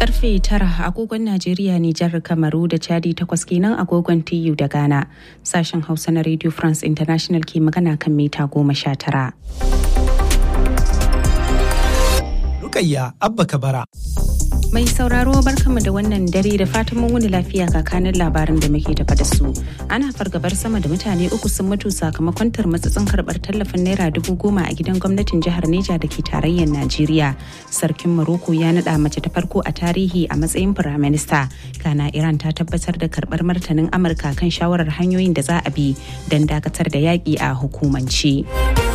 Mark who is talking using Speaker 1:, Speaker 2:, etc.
Speaker 1: karfe tara agogon Najeriya Nijar Kamaru da Chadi takwas kenan agogon TU da Ghana. Sashen Hausa na Radio France International ke magana kan mita goma sha tara.
Speaker 2: Rukayya Abba Kabara.
Speaker 1: Mai sauraro barkanmu da wannan dare da fatan mun wuni lafiya kakanin labaran da muke tafa da su. Ana fargabar sama da mutane uku sun mutu sakamakon tarmatsatsin karbar tallafin naira dubu goma a gidan gwamnatin jihar Neja da ke tarayyar Najeriya. Sarkin Maroko ya naɗa mace ta farko a tarihi a matsayin firaminista. Kana Iran ta tabbatar da karbar martanin Amurka kan shawarar hanyoyin da za a bi don dakatar da yaƙi a hukumance.